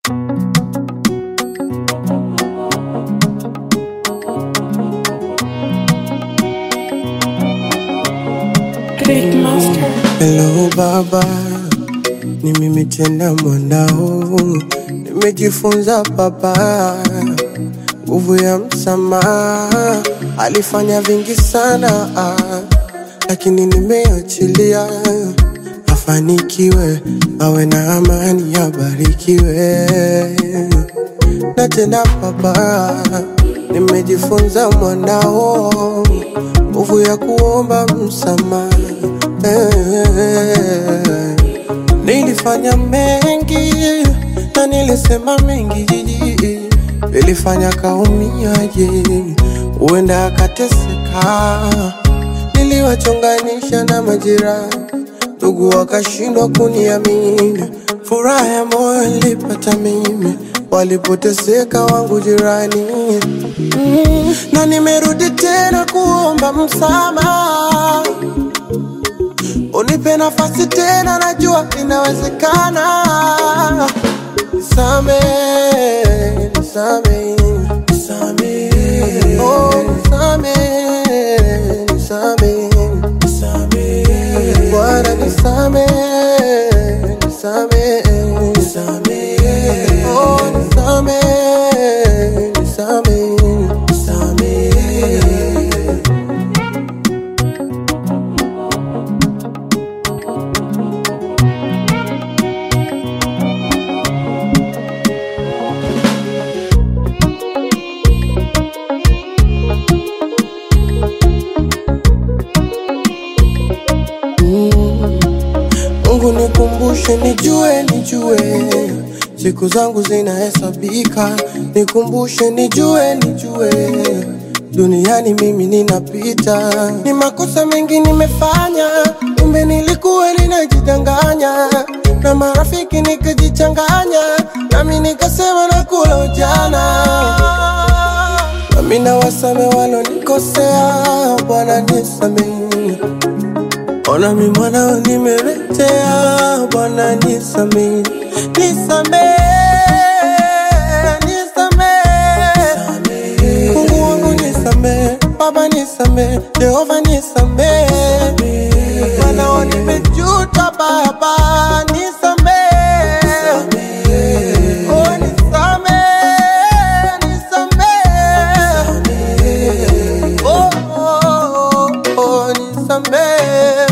Big Monster. Hello baba, ni mimi tena mwanao, nimejifunza baba, nguvu ya msamaha. Alifanya vingi sana ah, lakini nimeachilia, afanikiwe, awe na amani, abarikiwe. Na tena baba, nimejifunza mwanao, nguvu ya kuomba msamaha Eh, Nilifanya mengi na nilisema mengi, nilifanya kaumiaje, huenda akateseka. Niliwachonganisha na majirani, ndugu wakashindwa kuniamini. Furaha ya moyo nilipata mimi, walipoteseka wangu jirani. Mm, na nimerudi tena kuomba msamaha Unipe nafasi tena, najua inawezekana. Nisame, nisame, nisame, oh, nisame, nisame, nisame, Bwana nisame, nisame, nisame, oh, nisame, nisame, nisame. Mungu nikumbushe, nijue, nijue siku zangu zinahesabika, nikumbushe, nijue, nijue duniani mimi ninapita. Ni makosa mengi nimefanya, kumbe nilikuwa ninajidanganya, na marafiki nikajichanganya, nami nikasema nakula ujana nami nawasame walonikosea, Bwana nisamehe. Ona mi mwanao nimeletea, Bwana nisamehe, nisamehe, nisamehe, Mungu wangu nisamehe, Baba nisamehe, Jehova nisamehe, mwanao nimejuta, Baba nisamehe, oh nisamehe, nisamehe, oh, oh, oh, oh, nisamehe.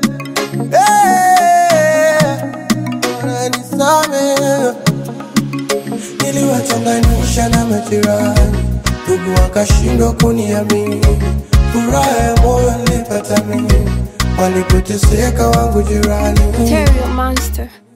Eh, Bwana nisamehe. Niliwachonganisha na majirani, ndugu wakashindwa kuniamini. Furaha ya moyo nilipata mimi, walipoteseka wangu jirani. Terrio Monster.